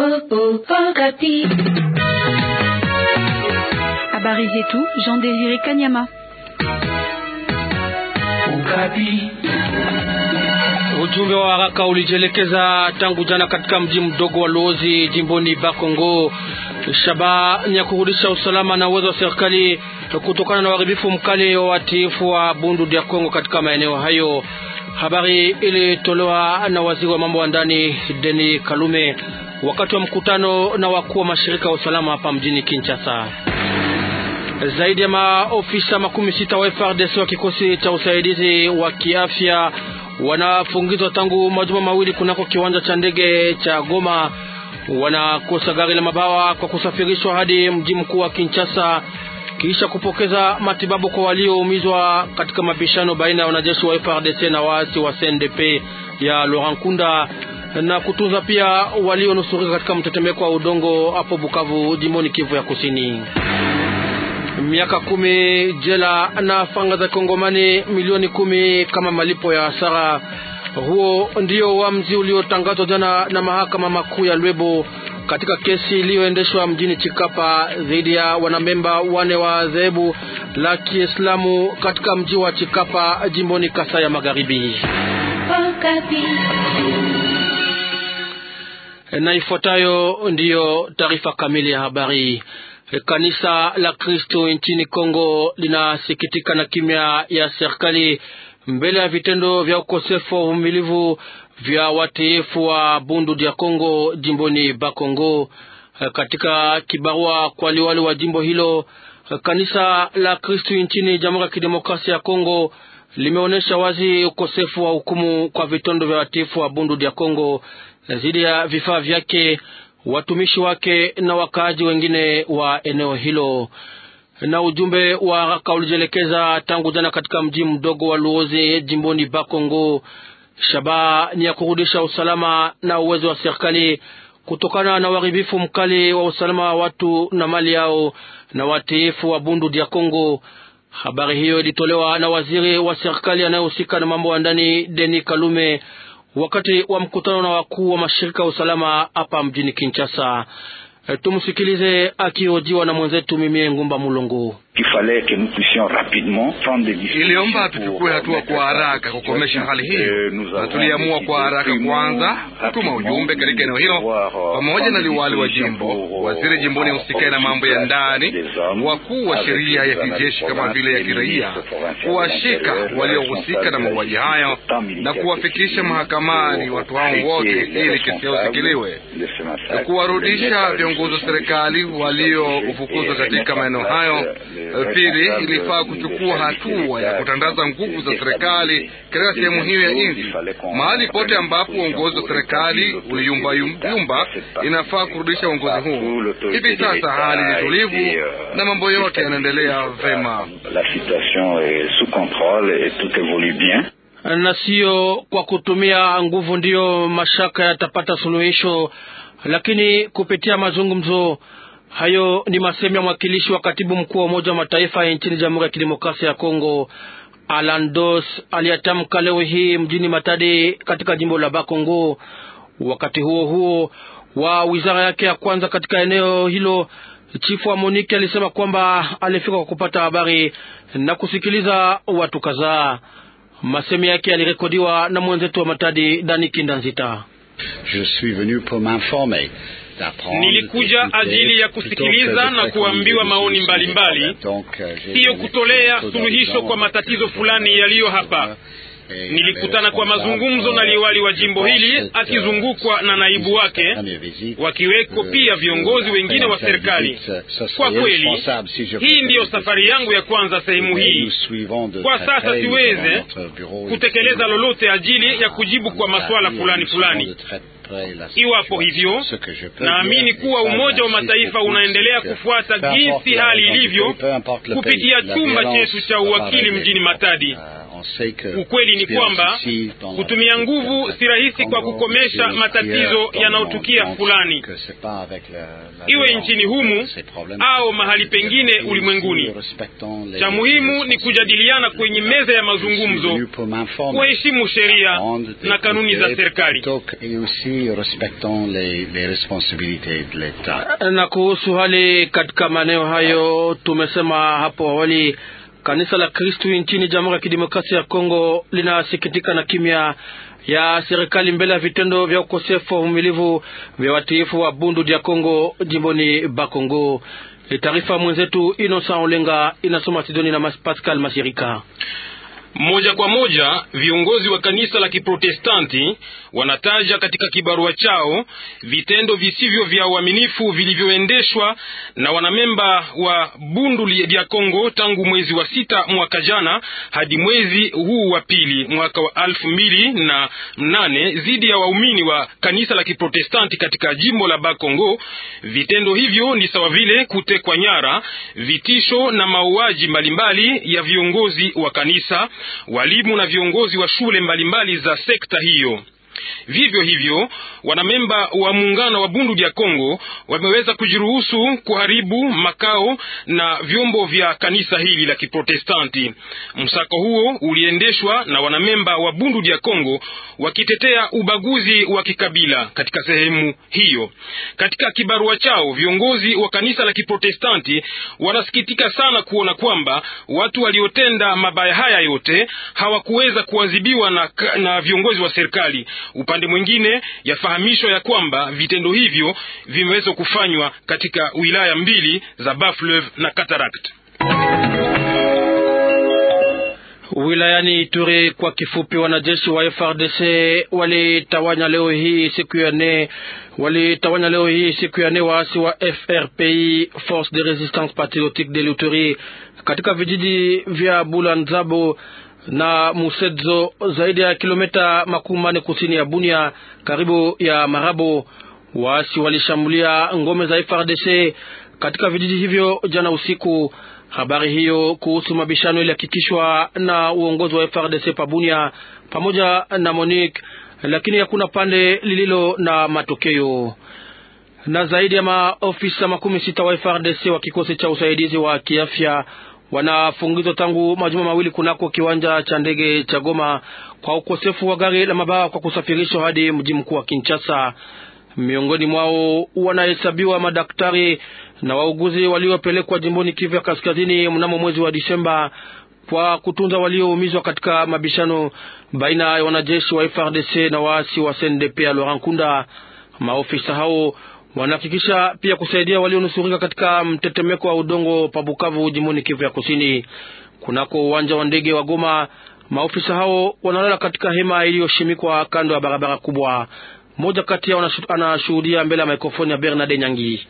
Habari zetu Jean Désiré Kanyama. Ujumbe wa haraka ulijielekeza tangu jana katika mji mdogo wa Luozi jimboni Bakongo. Shabaha ni ya kurudisha usalama na uwezo wa serikali kutokana na uharibifu mkali wa watiifu wa Bundu dia Kongo katika maeneo hayo. Habari ilitolewa na waziri wa mambo ya ndani Deni Kalume wakati wa mkutano na wakuu wa mashirika ya usalama hapa mjini Kinshasa. Zaidi ya maofisa makumi sita wa FRDC wa kikosi cha usaidizi wa kiafya wanafungizwa tangu majuma mawili kunako kiwanja cha ndege cha Goma. Wanakosa gari la mabawa kwa kusafirishwa hadi mji mkuu wa Kinshasa kisha kupokeza matibabu kwa walioumizwa katika mabishano baina ya wanajeshi wa FRDC na waasi wa CNDP ya Laurent Nkunda na kutunza pia walionusurika katika mtetemeko wa udongo hapo Bukavu, jimboni Kivu ya Kusini. Miaka kumi jela na fanga za Kongomani milioni kumi kama malipo ya hasara. Huo ndio uamuzi uliotangazwa jana na mahakama makuu ya Lwebo katika kesi iliyoendeshwa mjini Chikapa dhidi ya wanamemba wane wa dhehebu la Kiislamu katika mji wa Chikapa jimboni Kasai ya Magharibi. Na ifuatayo ndiyo taarifa kamili ya habari. Kanisa la Kristo nchini Kongo linasikitika na kimya ya serikali mbele ya vitendo vya ukosefu wa uvumilivu vya watiifu wa Bundu dia Kongo jimboni Bakongo. Katika kibarua kwa liwali wa jimbo hilo, kanisa la Kristo nchini Jamhuri ya Kidemokrasia ya Kongo limeonyesha wazi ukosefu wa hukumu kwa vitendo vya watiifu wa Bundu dia Kongo dhidi ya vifaa vyake watumishi wake na wakaaji wengine wa eneo hilo. Na ujumbe wa haraka ulijielekeza tangu jana katika mji mdogo wa Luozi jimboni Bakongo. Shabaha ni ya kurudisha usalama na uwezo wa serikali kutokana na uharibifu mkali wa usalama wa watu na mali yao na watiifu wa Bundu dia Kongo. Habari hiyo ilitolewa na waziri wa serikali anayehusika na mambo ya ndani Deni Kalume wakati wa mkutano na wakuu wa mashirika ya usalama hapa mjini Kinshasa. Tumsikilize akihojiwa na mwenzetu Mimie Ngumba Mulongo. Iliomba tuchukue hatua kwa haraka kukomesha hali hiyo, na tuliamua kwa haraka kwanza kutuma ujumbe katika eneo hilo pamoja na liwali wa jimbo, waziri jimboni husikae na mambo ya ndani, wakuu wa sheria ya kijeshi kama vile ya kiraia, kuwashika waliohusika na mauaji hayo na kuwafikisha mahakamani watu hao wote ili kesi yao isikiliwe, kuwarudisha viongozi wa serikali waliofukuzwa katika maeneo hayo. Pili, ilifaa kuchukua hatua ya kutandaza nguvu za serikali katika sehemu hiyo ya nchi. Mahali pote ambapo uongozi wa serikali uliyumbayumba, inafaa kurudisha uongozi huu. Hivi sasa hali ni tulivu na mambo yote yanaendelea vema, na sio kwa kutumia nguvu ndiyo mashaka yatapata suluhisho, lakini kupitia mazungumzo Hayo ni masemi ya mwakilishi wa katibu mkuu wa Umoja wa Mataifa nchini Jamhuri ya Kidemokrasia ya Kongo, Alan Dos aliyatamka leo hii mjini Matadi katika jimbo la Bakongo. Wakati huo huo wa wizara yake ya kwanza katika eneo hilo, chifu wa Monike alisema kwamba alifika kwa kupata habari na kusikiliza watu kadhaa. Masemi yake yalirekodiwa na mwenzetu wa Matadi, Dani Kindanzita. Je suis venu pour m'informer Nilikuja ajili ya kusikiliza na kuambiwa maoni mbalimbali, siyo kutolea suluhisho kwa matatizo fulani yaliyo hapa. Nilikutana kwa mazungumzo na liwali wa jimbo hili akizungukwa na naibu wake, wakiweko pia viongozi wengine wa serikali. Kwa kweli, hii ndiyo safari yangu ya kwanza sehemu hii. Kwa sasa siweze kutekeleza lolote ajili ya kujibu kwa masuala fulani fulani. Iwapo hivyo, naamini kuwa Umoja wa Mataifa unaendelea kufuata jinsi hali ilivyo kupitia chumba chetu cha uwakili mjini Matadi. Ukweli ni kwamba kutumia nguvu si rahisi kwa kukomesha matatizo yanayotukia fulani, iwe nchini humu au mahali pengine ulimwenguni. Cha muhimu ni kujadiliana kwenye meza ya mazungumzo, kuheshimu sheria na kanuni za serikali. Na kuhusu hali katika maeneo hayo, tumesema hapo awali, kanisa la Kristu nchini Jamhuri ya Kidemokrasia ya Kongo linasikitika na kimya ya serikali mbele ya vitendo vya ukosefu wa uvumilivu vya watiifu wa Bundu dia Kongo jimboni Bakongo. Taarifa mwenzetu Innocent Olenga inasoma Sidoni na Pascal Masirika. Moja kwa moja viongozi wa kanisa la Kiprotestanti wanataja katika kibarua chao vitendo visivyo vya uaminifu vilivyoendeshwa na wanamemba wa Bundu dia Kongo tangu mwezi wa sita mwaka jana hadi mwezi huu wa pili mwaka wa alfu mbili na nane dhidi ya waumini wa kanisa la Kiprotestanti katika jimbo la Bakongo. Vitendo hivyo ni sawa vile kutekwa nyara, vitisho na mauaji mbalimbali ya viongozi wa kanisa walimu na viongozi wa shule mbalimbali za sekta hiyo. Vivyo hivyo wanamemba wa muungano wa Bundu dia Kongo wameweza kujiruhusu kuharibu makao na vyombo vya kanisa hili la Kiprotestanti. Msako huo uliendeshwa na wanamemba wa Bundu dia Kongo wakitetea ubaguzi wa kikabila katika sehemu hiyo. Katika kibarua chao, viongozi wa kanisa la Kiprotestanti wanasikitika sana kuona kwamba watu waliotenda mabaya haya yote hawakuweza kuadhibiwa na, na viongozi wa serikali. Upande mwingine yafahamishwa ya kwamba vitendo hivyo vimeweza kufanywa katika wilaya mbili za Bafleuve na Cataract. Wilayani Ituri kwa kifupi, wanajeshi wa FRDC walitawanya leo hii siku ya nne walitawanya leo hii siku ya nne waasi wa FRPI, Force de Resistance Patriotique de l'Ituri katika vijiji vya Bulanzabo na Musedzo zaidi ya kilomita makumi manne kusini ya Bunia karibu ya Marabo. Waasi walishambulia ngome za FRDC katika vijiji hivyo jana usiku. Habari hiyo kuhusu mabishano ilihakikishwa na uongozi wa FRDC pabunia pamoja na Monique, lakini hakuna pande lililo na matokeo. Na zaidi ya maofisa makumi sita wa FRDC wa kikosi cha usaidizi wa kiafya wanafungizwa tangu majuma mawili kunako kiwanja cha ndege cha Goma kwa ukosefu wa gari la mabawa kwa kusafirishwa hadi mji mkuu wa Kinshasa. Miongoni mwao wanahesabiwa madaktari na wauguzi waliopelekwa jimboni Kivu ya Kaskazini mnamo mwezi wa Disemba kwa kutunza walioumizwa katika mabishano baina ya wanajeshi wa FRDC na waasi wa CNDP ya Laurent Nkunda. Maofisa hao wanahakikisha pia kusaidia walionusurika katika mtetemeko wa udongo pa Bukavu jimboni Kivu ya Kusini. Kunako uwanja wa ndege wa Goma, maofisa hao wanalala katika hema iliyoshimikwa kando ya barabara kubwa. Mmoja kati yao anashuhudia mbele ya mikrofoni ya Bernard Nyangi.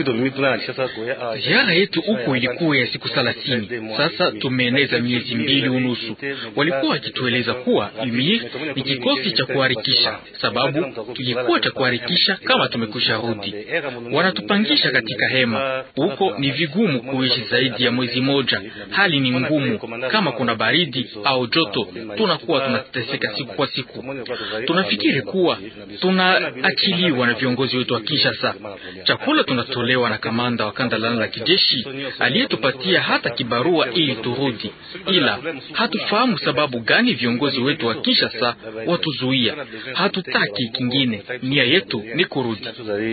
Ziara yetu huko ilikuwa ya siku thelathini. Sasa tumeeneza miezi mbili unusu. Walikuwa wakitueleza kuwa UMIR ni kikosi cha kuharikisha, sababu tulikuwa cha kuharikisha kama tumekwisha rudi. Wanatupangisha katika hema huko, ni vigumu kuishi zaidi ya mwezi moja. Hali ni ngumu, kama kuna baridi au joto, tunakuwa tunateseka siku kwa siku. Tunafikiri kuwa tunaachiliwa na viongozi wetu wa Kinshasa. Chakula tunatolewa na kamanda wa kanda la kijeshi aliyetupatia hata kibarua ili turudi, ila hatufahamu sababu gani viongozi wetu wa Kinshasa watuzuia. Hatutaki kingine, nia yetu ni kurudi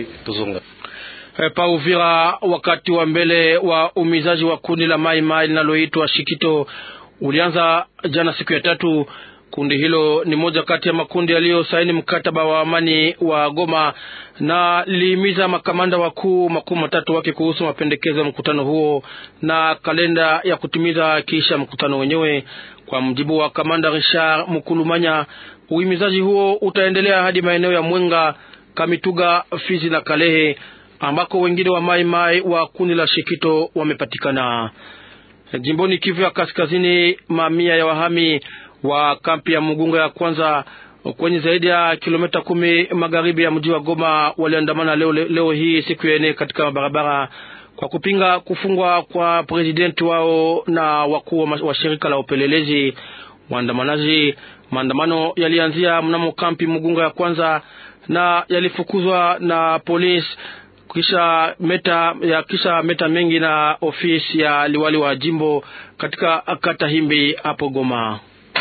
pa Uvira. Wakati wa mbele wa umizaji wa kundi la Mai Mai linaloitwa Shikito ulianza jana siku ya tatu. Kundi hilo ni moja kati ya makundi yaliyosaini mkataba wa amani wa Goma na lilihimiza makamanda wakuu makuu matatu wake kuhusu mapendekezo ya mkutano huo na kalenda ya kutimiza kisha mkutano wenyewe. Kwa mjibu wa kamanda Richard Mukulumanya, uhimizaji huo utaendelea hadi maeneo ya Mwenga, Kamituga, Fizi na Kalehe ambako wengine wa Mai Mai wa kundi la Shikito wamepatikana. Jimboni Kivu ya Kaskazini, mamia ya wahami wa kampi ya Mugunga ya kwanza kwenye zaidi ya kilomita kumi magharibi ya mji wa Goma waliandamana leo, leo hii siku ya nne katika barabara kwa kupinga kufungwa kwa presidenti wao na wakuu wa shirika la upelelezi. waandamanaji. Maandamano yalianzia mnamo kampi Mugunga ya kwanza na yalifukuzwa na polisi kisha meta ya kisha meta mengi na ofisi ya liwali wa jimbo katika kata Himbi hapo Goma.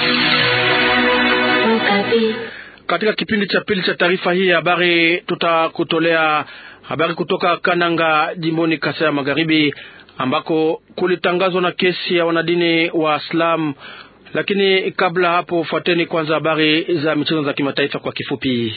Katika kipindi cha pili cha taarifa hii ya habari tutakutolea habari kutoka Kananga jimboni Kasai ya Magharibi ambako kulitangazwa na kesi ya wanadini wa Islam. Lakini kabla hapo, fuateni kwanza habari za michezo za kimataifa kwa kifupi.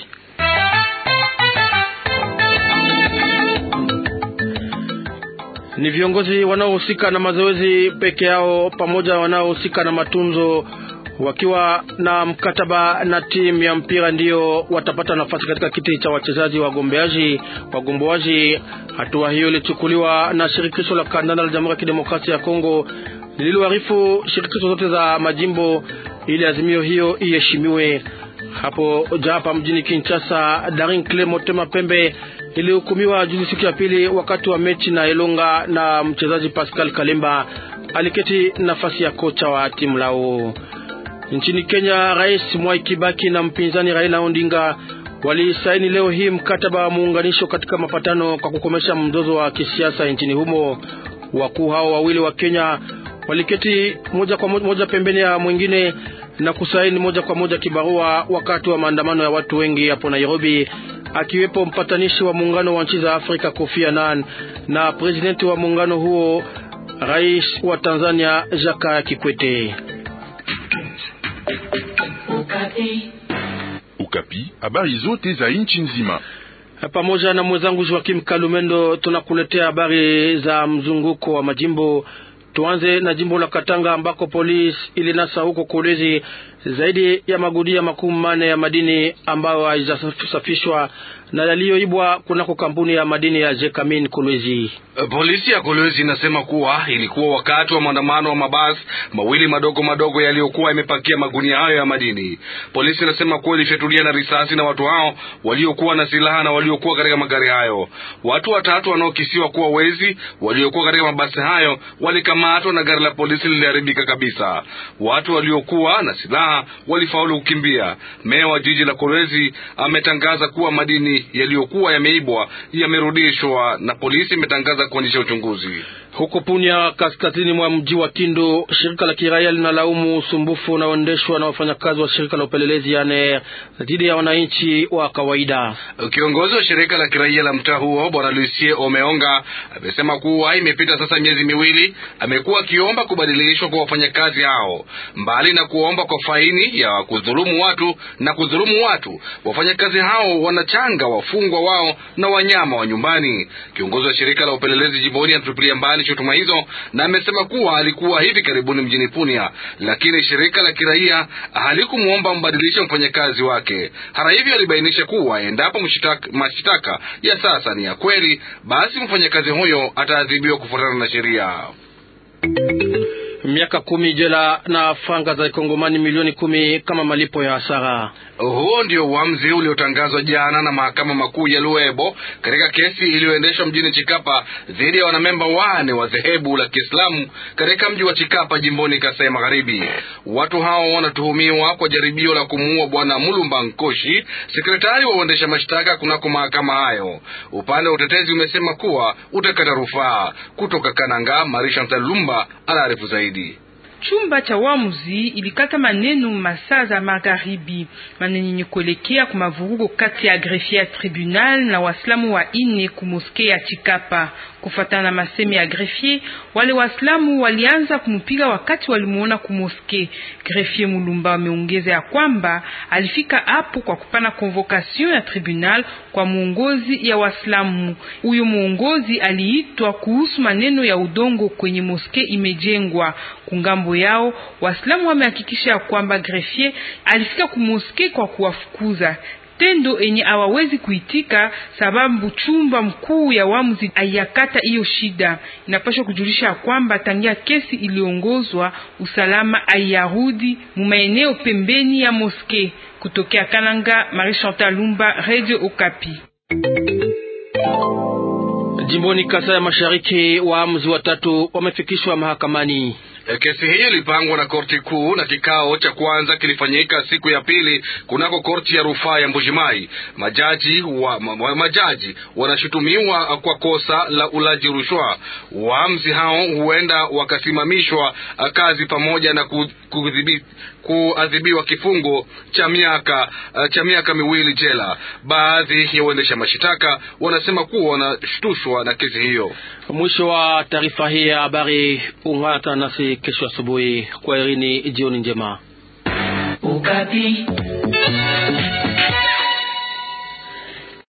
Ni viongozi wanaohusika na mazoezi peke yao pamoja wanaohusika na matunzo wakiwa na mkataba na timu ya mpira ndiyo watapata nafasi katika kiti cha wachezaji wagombeaji wagomboaji. Hatua hiyo ilichukuliwa na shirikisho la kandanda la Jamhuri ya Kidemokrasia ya Kongo lililoarifu shirikisho zote za majimbo ili azimio hiyo iheshimiwe. Hapo japa mjini Kinshasa, Darin Cle Motema Pembe ilihukumiwa juzi siku ya pili wakati wa mechi na Elonga, na mchezaji Pascal Kalemba aliketi nafasi ya kocha wa timu lao. Nchini Kenya, Rais Mwai Kibaki na mpinzani Raila Odinga walisaini leo hii mkataba wa muunganisho katika mapatano kwa kukomesha mzozo wa kisiasa nchini humo. Wakuu hao wawili wa Kenya waliketi moja kwa moja, moja pembeni ya mwingine na kusaini moja kwa moja kibarua wakati wa maandamano ya watu wengi hapo Nairobi, akiwepo mpatanishi wa muungano wa nchi za Afrika Kofi Annan na presidenti wa muungano huo Rais wa Tanzania Jakaya Kikwete. Ukapi, habari zote za nchi nzima. Pamoja na mwenzangu Joakim Kalumendo tunakuletea habari za mzunguko wa majimbo. Tuanze na jimbo la Katanga ambako polisi ilinasa huko Kolwezi zaidi ya magudia makumi mane ya madini ambayo haijasafishwa na yaliyoibwa kunako kampuni ya madini ya Jekamin Kolwezi. Polisi ya Kolwezi inasema kuwa ilikuwa wakati wa maandamano wa mabasi mawili madogo madogo yaliyokuwa yamepakia magunia hayo ya madini. Polisi inasema kuwa ilifyatulia na risasi na watu hao waliokuwa na silaha na waliokuwa katika magari hayo. Watu watatu wanaokisiwa kuwa wezi waliokuwa katika mabasi hayo walikamatwa na gari la polisi liliharibika kabisa. Watu waliokuwa na silaha walifaulu kukimbia. Meya wa jiji la Kolwezi ametangaza kuwa madini yaliyokuwa yameibwa yamerudishwa na polisi imetangaza kuanzisha uchunguzi. Huko Punya, kaskazini mwa mji wa Kindu, shirika la kiraia linalaumu usumbufu unaoendeshwa na wafanyakazi wa shirika la upelelezi yani dhidi ya wananchi wa kawaida. Kiongozi wa shirika la kiraia la mtaa huo Bwana Lucie Omeonga amesema kuwa imepita sasa miezi miwili, amekuwa akiomba kubadilishwa kwa wafanyakazi hao. Mbali na kuomba kwa faini ya kudhulumu watu na kudhulumu watu, wafanyakazi hao wanachanga wafungwa wao na wanyama wa nyumbani. Kiongozi wa shirika la upelelezi jimboni anatupilia mbali shutuma hizo na amesema kuwa alikuwa hivi karibuni mjini Punia, lakini shirika la kiraia halikumwomba mbadilishe mfanyakazi wake. Hata hivyo, alibainisha kuwa endapo mashtaka ya sasa ni ya kweli, basi mfanyakazi huyo ataadhibiwa kufuatana na sheria. Miaka kumi jela na franga za kongomani milioni kumi kama malipo ya hasara. Huo ndio uamuzi uliotangazwa jana na mahakama makuu ya Luebo katika kesi iliyoendeshwa mjini Chikapa dhidi ya wanamemba wane wa dhehebu la Kiislamu katika mji wa Chikapa jimboni Kasai Magharibi. Watu hao wanatuhumiwa kwa jaribio la kumuua bwana Mulumba Nkoshi, sekretari wa uendesha mashtaka kunako mahakama hayo. Upande wa utetezi umesema kuwa utakata rufaa. Kutoka Kananga, Marisha Ntalumba anaarifu zaidi. Chumba cha wamuzi ilikata maneno masaa za magharibi, maneno yenye kuelekea kwa mavurugo kati ya grefia ya tribunal na waislamu wa ine ku moske ya Chikapa. Kufatana na masemi ya grefie, wale waislamu walianza kumupiga wakati walimuona ku moske. Grefie Mulumba ameongeza ya kwamba alifika hapo kwa kupana convocation ya tribunal kwa muongozi ya waislamu. Huyo muongozi aliitwa kuhusu maneno ya udongo kwenye moske imejengwa kungambo yao Waislamu wamehakikisha ya kwamba grefie alifika kumoske kwa kuwafukuza, tendo enye hawawezi kuitika sababu chumba mkuu ya wamuzi ayakata hiyo shida. Inapaswa kujulisha ya kwamba tangia kesi iliongozwa usalama ayarudi mumaeneo pembeni ya moske. Kutokea Kananga, Marie Chantal Lumba, Radio Okapi. Jimboni Kasai ya Mashariki, waamuzi watatu wamefikishwa mahakamani. Kesi hiyo ilipangwa na korti kuu na kikao cha kwanza kilifanyika siku ya pili kunako korti ya rufaa ya Mbujimai. Majaji wa, ma, majaji wanashutumiwa kwa kosa la ulaji rushwa. Waamzi hao huenda wakasimamishwa kazi pamoja na kudhibiti kuadhibiwa kifungo cha miaka cha miaka miwili jela. Baadhi ya waendesha mashitaka wanasema kuwa wanashtushwa na kesi hiyo. Mwisho wa taarifa hii ya habari. Ungana nasi kesho asubuhi. Kwa herini, jioni njema. Ukapi.